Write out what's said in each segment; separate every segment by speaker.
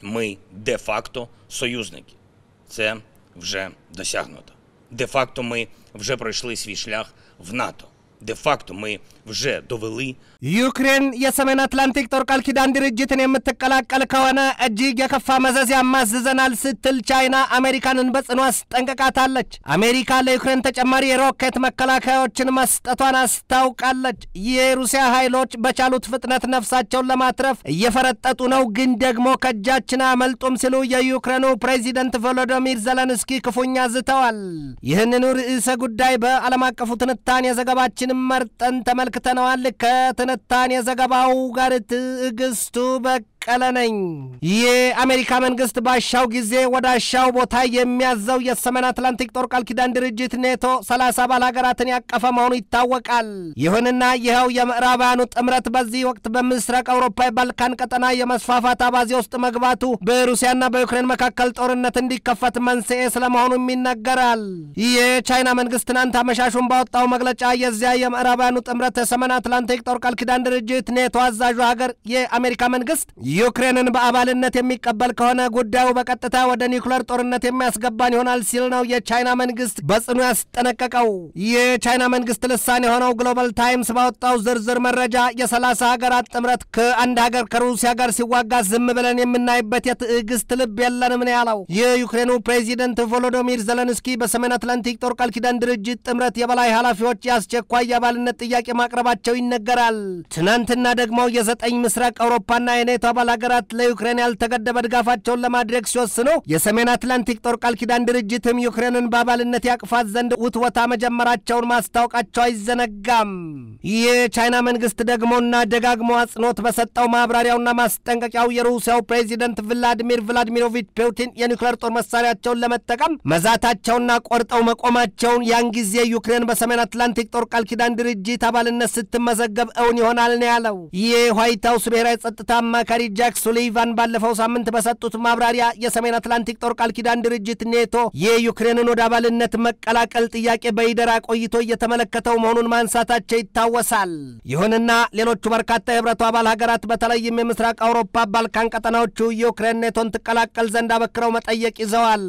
Speaker 1: ми де-факто союзники. Це вже досягнуто. Де-факто ми вже пройшли свій шлях в НАТО. Де-факто ми вже довели
Speaker 2: ዩክሬን የሰሜን አትላንቲክ ጦር ቃል ኪዳን ድርጅትን የምትቀላቀል ከሆነ እጅግ የከፋ መዘዝ ያማዝዘናል ስትል ቻይና አሜሪካንን በጽኑ አስጠንቅቃታለች። አሜሪካ ለዩክሬን ተጨማሪ የሮኬት መከላከያዎችን መስጠቷን አስታውቃለች። የሩሲያ ኃይሎች በቻሉት ፍጥነት ነፍሳቸውን ለማትረፍ እየፈረጠጡ ነው፣ ግን ደግሞ ከእጃችን አመልጡም ሲሉ የዩክሬኑ ፕሬዚደንት ቮሎዶሚር ዘለንስኪ ክፉኛ ዝተዋል። ይህንኑ ርዕሰ ጉዳይ በዓለም አቀፉ ትንታኔ ዘገባችን መርጠን ተመልክተነዋል። ከትንታኔ ዘገባው ጋር ትዕግስቱ በቀለ ነኝ። የአሜሪካ መንግስት ባሻው ጊዜ ወደ አሻው ቦታ የሚያዘው የሰሜን አትላንቲክ ጦር ቃል ኪዳን ድርጅት ኔቶ ሰላሳ አባል ሀገራትን ያቀፈ መሆኑ ይታወቃል። ይሁንና ይኸው የምዕራባውያኑ ጥምረት በዚህ ወቅት በምስራቅ አውሮፓ የባልካን ቀጠና የመስፋፋት አባዜ ውስጥ መግባቱ በሩሲያና በዩክሬን መካከል ጦርነት እንዲከፈት መንስኤ ስለመሆኑም ይነገራል። የቻይና መንግስት ትናንት አመሻሹን ባወጣው መግለጫ የዚያ የምዕራባውያኑ ጥምረት የሰሜን አትላንቲክ ጦር ቃል ኪዳን ድርጅት ኔቶ አዛዡ ሀገር የአሜሪካ መንግስት ዩክሬንን በአባልነት የሚቀበል ከሆነ ጉዳዩ በቀጥታ ወደ ኒውክለር ጦርነት የሚያስገባን ይሆናል ሲል ነው የቻይና መንግስት በጽኑ ያስጠነቀቀው። የቻይና መንግስት ልሳን የሆነው ግሎባል ታይምስ ባወጣው ዝርዝር መረጃ የሰላሳ ሀገራት ጥምረት ከአንድ ሀገር ከሩሲያ ጋር ሲዋጋ ዝም ብለን የምናይበት የትዕግስት ልብ የለንም ነው ያለው። የዩክሬኑ ፕሬዚደንት ቮሎዶሚር ዘለንስኪ በሰሜን አትላንቲክ ጦር ቃል ኪዳን ድርጅት ጥምረት የበላይ ኃላፊዎች የአስቸኳይ የአባልነት ጥያቄ ማቅረባቸው ይነገራል። ትናንትና ደግሞ የዘጠኝ ምስራቅ አውሮፓና የኔቶ አባል ሀገራት ለዩክሬን ያልተገደበ ድጋፋቸውን ለማድረግ ሲወስኑ የሰሜን አትላንቲክ ጦር ቃል ኪዳን ድርጅትም ዩክሬንን በአባልነት ያቅፋት ዘንድ ውትወታ መጀመራቸውን ማስታወቃቸው አይዘነጋም። የቻይና መንግስት ደግሞና ደጋግሞ አጽንኦት በሰጠው ማብራሪያውና ማስጠንቀቂያው የሩሲያው ፕሬዚደንት ቭላዲሚር ቭላዲሚሮቪች ፑቲን የኒውክሌር ጦር መሳሪያቸውን ለመጠቀም መዛታቸውና ቆርጠው መቆማቸውን ያን ጊዜ ዩክሬን በሰሜን አትላንቲክ ጦር ቃል ኪዳን ድርጅት አባልነት ስትመዘገብ እውን ይሆናል ነው ያለው። የዋይት ሀውስ ብሔራዊ ጸጥታ አማካሪ ጃክ ሱሊቫን ባለፈው ሳምንት በሰጡት ማብራሪያ የሰሜን አትላንቲክ ጦር ቃል ኪዳን ድርጅት ኔቶ የዩክሬንን ወደ አባልነት መቀላቀል ጥያቄ በይደራ ቆይቶ እየተመለከተው መሆኑን ማንሳታቸው ይታወሳል። ይሁንና ሌሎቹ በርካታ የህብረቱ አባል ሀገራት በተለይም የምስራቅ አውሮፓ ባልካን ቀጠናዎቹ ዩክሬን ኔቶን ትቀላቀል ዘንድ አበክረው መጠየቅ ይዘዋል።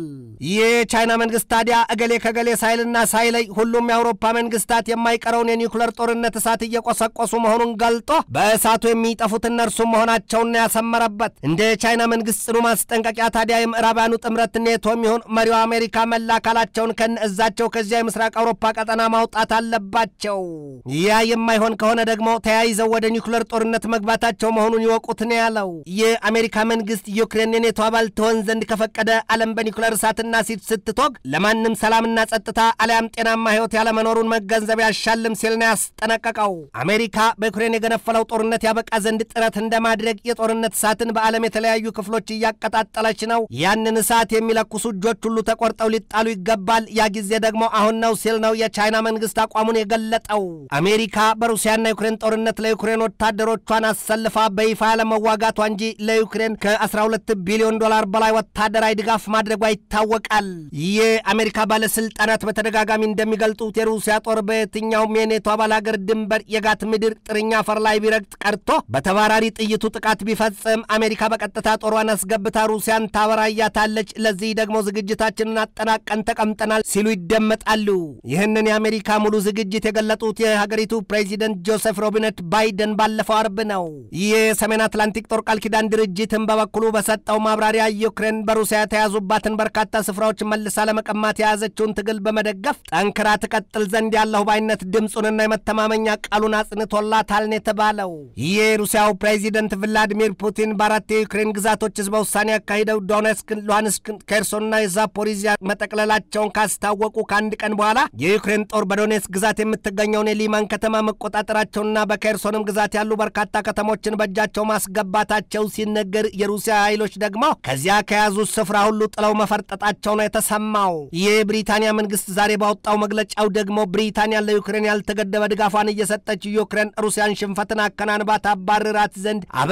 Speaker 2: የቻይና መንግስት ታዲያ እገሌ ከገሌ ሳይልና ሳይለይ ሁሉም የአውሮፓ መንግስታት የማይቀረውን የኒውክለር ጦርነት እሳት እየቆሰቆሱ መሆኑን ገልጦ በእሳቱ የሚጠፉት እነርሱም መሆናቸውን ያሰመረበት እንደ ቻይና መንግስት ጽኑ ማስጠንቀቂያ ታዲያ የምዕራባውያኑ ጥምረት ኔቶም ይሁን መሪው አሜሪካ መላ አካላቸውን ከነእዛቸው ከዚያ የምስራቅ አውሮፓ ቀጠና ማውጣት አለባቸው። ያ የማይሆን ከሆነ ደግሞ ተያይዘው ወደ ኒውክለር ጦርነት መግባታቸው መሆኑን ይወቁት ነው ያለው። የአሜሪካ መንግስት ዩክሬን የኔቶ አባል ትሆን ዘንድ ከፈቀደ ዓለም በኒውክለር እሳትና ሲት ስትቶግ ለማንም ሰላምና ጸጥታ አሊያም ጤናማ ህይወት ያለመኖሩን መገንዘብ ያሻልም ሲል ነው ያስጠነቀቀው። አሜሪካ በዩክሬን የገነፈለው ጦርነት ያበቃ ዘንድ ጥረት እንደማድረግ የጦርነት እሳትን በዓለም የተለያዩ ክፍሎች እያቀጣጠለች ነው። ያንን እሳት የሚለኩሱ እጆች ሁሉ ተቆርጠው ሊጣሉ ይገባል። ያ ጊዜ ደግሞ አሁን ነው ሲል ነው የቻይና መንግስት አቋሙን የገለጠው። አሜሪካ በሩሲያና ዩክሬን ጦርነት ለዩክሬን ወታደሮቿን አሰልፋ በይፋ ያለመዋጋቷ እንጂ ለዩክሬን ከ12 ቢሊዮን ዶላር በላይ ወታደራዊ ድጋፍ ማድረጓ ይታወቃል። የአሜሪካ ባለስልጣናት በተደጋጋሚ እንደሚገልጡት የሩሲያ ጦር በየትኛውም የኔቶ አባል ሀገር ድንበር የጋት ምድር ጥርኛ አፈር ላይ ቢረግጥ ቀርቶ በተባራሪ ጥይቱ ጥቃት ቢፈጽም አሜሪካ በቀጥታ ጦሯን አስገብታ ሩሲያን ታበራያታለች። ለዚህ ደግሞ ዝግጅታችንን አጠናቀን ተቀምጠናል ሲሉ ይደመጣሉ። ይህንን የአሜሪካ ሙሉ ዝግጅት የገለጡት የሀገሪቱ ፕሬዚደንት ጆሴፍ ሮቢነት ባይደን ባለፈው አርብ ነው። ይህ የሰሜን አትላንቲክ ጦር ቃል ኪዳን ድርጅትን በበኩሉ በሰጠው ማብራሪያ ዩክሬን በሩሲያ የተያዙባትን በርካታ ስፍራዎች መልሳ ለመቀማት የያዘችውን ትግል በመደገፍ ጠንክራ ትቀጥል ዘንድ ያለሁ ባይነት ድምፁንና የመተማመኛ ቃሉን አጽንቶላታል ነው የተባለው። የሩሲያው ፕሬዚደንት ቭላዲሚር ፑቲን በአራት የዩክሬን ግዛቶች ህዝበ ውሳኔ ያካሂደው ዶኔስክ፣ ሉሃንስክ፣ ኬርሶንና የዛፖሪዚያ መጠቅለላቸውን ካስታወቁ ከአንድ ቀን በኋላ የዩክሬን ጦር በዶኔስክ ግዛት የምትገኘውን የሊማን ከተማ መቆጣጠራቸውና በኬርሶንም ግዛት ያሉ በርካታ ከተሞችን በእጃቸው ማስገባታቸው ሲነገር የሩሲያ ኃይሎች ደግሞ ከዚያ ከያዙት ስፍራ ሁሉ ጥለው መፈርጠጣቸው ነው የተሰማው። የብሪታንያ መንግስት ዛሬ ባወጣው መግለጫው ደግሞ ብሪታንያ ለዩክሬን ያልተገደበ ድጋፏን እየሰጠች ዩክሬን ሩሲያን ሽንፈትን አከናንባ ታባርራት ዘንድ አበክራ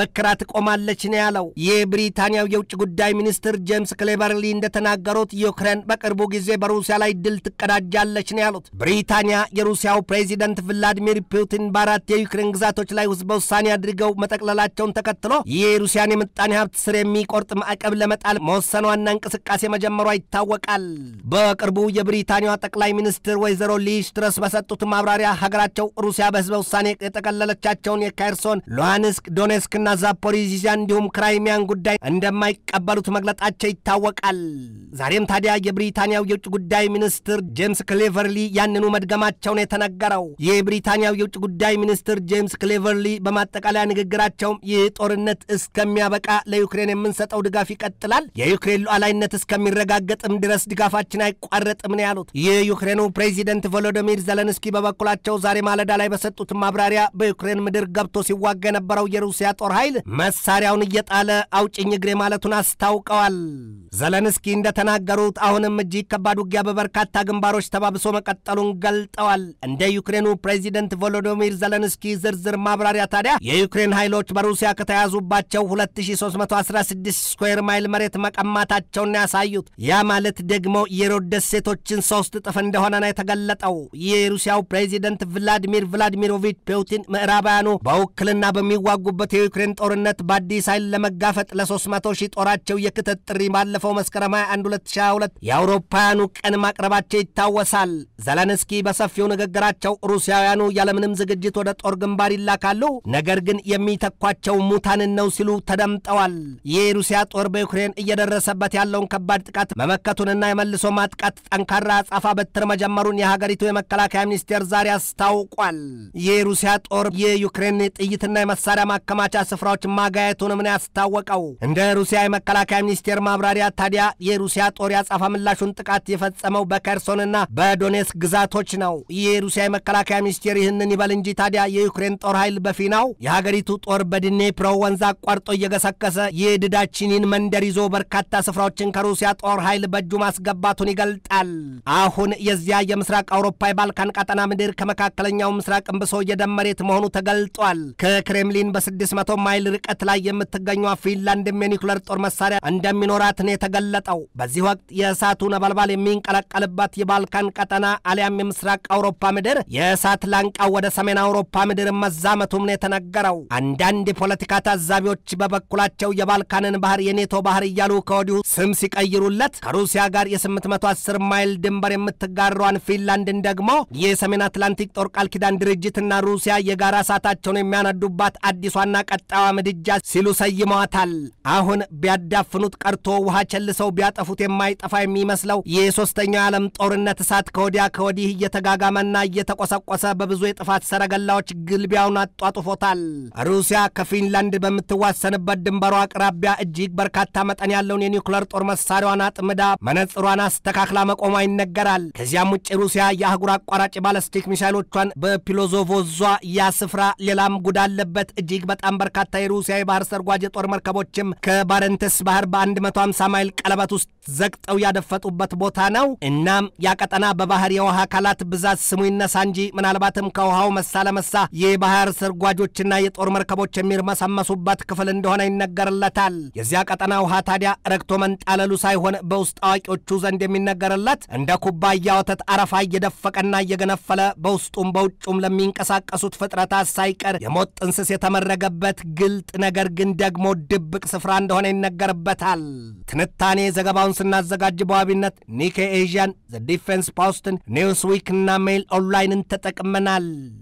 Speaker 2: ታቆማለች ነው ያለው። የብሪታንያው የውጭ ጉዳይ ሚኒስትር ጄምስ ክሌቨርሊ እንደተናገሩት ዩክሬን በቅርቡ ጊዜ በሩሲያ ላይ ድል ትቀዳጃለች ነው ያሉት። ብሪታንያ የሩሲያው ፕሬዚደንት ቭላዲሚር ፑቲን በአራት የዩክሬን ግዛቶች ላይ ህዝበ ውሳኔ አድርገው መጠቅለላቸውን ተከትሎ የሩሲያን የምጣኔ ሀብት ስር የሚቆርጥ ማዕቀብ ለመጣል መወሰኗና እንቅስቃሴ መጀመሯ ይታወቃል። በቅርቡ የብሪታንያዋ ጠቅላይ ሚኒስትር ወይዘሮ ሊዝ ትረስ በሰጡት ማብራሪያ ሀገራቸው ሩሲያ በህዝበ ውሳኔ የጠቀለለቻቸውን የካይርሶን፣ ሉሃንስክ፣ ዶኔስክና ዛፖሪዚያ እንዲሁም ክራይሚያን ጉዳይ እንደማይቀበሉት መግለጣቸው ይታወቃል። ዛሬም ታዲያ የብሪታንያው የውጭ ጉዳይ ሚኒስትር ጄምስ ክሌቨርሊ ያንኑ መድገማቸውን የተነገረው የብሪታንያው የውጭ ጉዳይ ሚኒስትር ጄምስ ክሌቨርሊ በማጠቃለያ ንግግራቸውም ይህ ጦርነት እስከሚያበቃ ለዩክሬን የምንሰጠው ድጋፍ ይቀጥላል፣ የዩክሬን ሉዓላዊነት እስከሚረጋገጥም ድረስ ድጋፋችን አይቋረጥም ነው ያሉት። የዩክሬኑ ፕሬዚደንት ቮሎዶሚር ዘለንስኪ በበኩላቸው ዛሬ ማለዳ ላይ በሰጡት ማብራሪያ በዩክሬን ምድር ገብቶ ሲዋጋ የነበረው የሩሲያ ጦር ኃይል መሳሪያውን እየጣለ አውጭኝ እግሬ ማለቱን አስታውቀዋል። ዘለንስኪ እንደተናገሩት አሁንም እጅግ ከባድ ውጊያ በበርካታ ግንባሮች ተባብሶ መቀጠሉን ገልጠዋል። እንደ ዩክሬኑ ፕሬዚደንት ቮሎዶሚር ዘለንስኪ ዝርዝር ማብራሪያ ታዲያ የዩክሬን ኃይሎች በሩሲያ ከተያዙባቸው 2316 ስኩዌር ማይል መሬት መቀማታቸውን ያሳዩት። ያ ማለት ደግሞ የሮድ ደሴቶችን ሶስት እጥፍ እንደሆነ ነው የተገለጠው። የሩሲያው ፕሬዚደንት ቭላዲሚር ቭላዲሚሮቪች ፑቲን ምዕራባውያኑ በውክልና በሚዋጉበት የዩክሬን ጦርነት በአዲስ ኃይል ለመጋፈጥ ለ300 ሺህ ጦራቸው የክተት ጥሪ ባለፈው መስከረም 21 2022 የአውሮፓውያኑ ቀን ማቅረባቸው ይታወሳል። ዘለንስኪ በሰፊው ንግግራቸው ሩሲያውያኑ ያለምንም ዝግጅት ወደ ጦር ግንባር ይላካሉ፣ ነገር ግን የሚተኳቸው ሙታንን ነው ሲሉ ተደምጠዋል። የሩሲያ ጦር በዩክሬን እየደረሰበት ያለውን ከባድ ጥቃት መመከቱንና የመልሶ ማጥቃት ጠንካራ አጻፋ በትር መጀመሩን የሀገሪቱ የመከላከያ ሚኒስቴር ዛሬ አስታውቋል። የሩሲያ ጦር የዩክሬን ጥይትና የመሳሪያ ማከማቻ ስፍራዎች ማጋየቱንም ነው ያስታወቀው። እንደ ሩሲያ የመከላከያ ሚኒስቴር ማብራሪያ ታዲያ የሩሲያ ጦር ያጻፋ ምላሹን ጥቃት የፈጸመው በኬርሶንና በዶኔስክ ግዛቶች ነው። የሩሲያ የመከላከያ ሚኒስቴር ይህንን ይበል እንጂ ታዲያ የዩክሬን ጦር ኃይል በፊናው የሀገሪቱ ጦር በድኔፕሮ ወንዝ አቋርጦ እየገሰከሰ የድዳችኒን መንደር ይዞ በርካታ ስፍራዎችን ከሩሲያ ጦር ኃይል በእጁ ማስገባቱን ይገልጣል። አሁን የዚያ የምስራቅ አውሮፓ የባልካን ቀጠና ምድር ከመካከለኛው ምስራቅ እምብሶ የደመሬት መሆኑ ተገልጧል። ከክሬምሊን በ600 ማይል ርቀት ላይ የምትገኘው ፊንላንድም የኒኩለር ጦር መሳሪያ እንደሚኖራት ነው የተገለጠው። በዚህ ወቅት የእሳቱ ነበልባል የሚንቀለቀልባት የባልካን ቀጠና አሊያም የምስራቅ አውሮፓ ምድር የእሳት ላንቃው ወደ ሰሜን አውሮፓ ምድር መዛመቱም ነው የተነገረው። አንዳንድ የፖለቲካ ታዛቢዎች በበኩላቸው የባልካንን ባህር የኔቶ ባህር እያሉ ከወዲሁ ስም ሲቀይሩለት ከሩሲያ ጋር የ810 ማይል ድንበር የምትጋራዋን ፊንላንድን ደግሞ የሰሜን አትላንቲክ ጦር ቃል ኪዳን ድርጅትና ሩሲያ የጋራ እሳታቸውን የሚያነዱባት አዲሷና ቀጣዋ ምድጃ ሲሉ ሰይመዋታል። አሁን ቢያዳፍኑት ቀርቶ ውሃ ቸልሰው ቢያጠፉት የማይጠፋ የሚመስለው የሶስተኛው የዓለም ጦርነት እሳት ከወዲያ ከወዲህ እየተጋጋመና እየተቆሰቆሰ በብዙ የጥፋት ሰረገላዎች ግልቢያውን አጧጡፎታል። ሩሲያ ከፊንላንድ በምትዋሰንበት ድንበሯ አቅራቢያ እጅግ በርካታ መጠን ያለውን የኒውክለር ጦር መሳሪያዋን አጥምዳ መነጽሯን አስተካክላ መቆሟ ይነገራል። ከዚያም ውጭ ሩሲያ የአህጉር አቋራጭ ባለስቲክ ሚሳይሎቿን በፒሎዞቮዟ ያ ስፍራ ሌላም ጉድ አለበት። እጅግ በጣም በርካታ የሩሲያ የባህር ሰርጓጅ የጦር መርከቦችም ከባረንተስ ባህር በ150 ማይል ቀለበት ውስጥ ዘግጠው ያደፈጡበት ቦታ ነው። እናም ያ ቀጠና በባህር የውሃ አካላት ብዛት ስሙ ይነሳ እንጂ ምናልባትም ከውሃው መሳ ለመሳ የባህር ሰርጓጆችና የጦር መርከቦች የሚርመሰመሱበት ክፍል እንደሆነ ይነገርለታል። የዚያ ቀጠና ውሃ ታዲያ ረግቶ መንጣለሉ ሳይሆን በውስጥ አዋቂዎቹ ዘንድ የሚነገርለት እንደ ኩባያ ወተት አረፋ እየደፈቀና እየገነፈለ በውስጡም በውጩም ለሚንቀሳቀሱት ፍጥረታት ሳይቀር የሞት ጥንስስ የተመረገበት ግልጥ ነገር ግን ደግሞ ድብቅ ስፍራ እንደሆነ ይነገርበታል። ትንታኔ ዘገባውን ስናዘጋጅ በዋቢነት ኒኬ ኤዥያን፣ ዘ ዲፌንስ ፖስትን፣ ኒውስዊክ እና ሜይል ኦንላይንን ተጠቅመናል።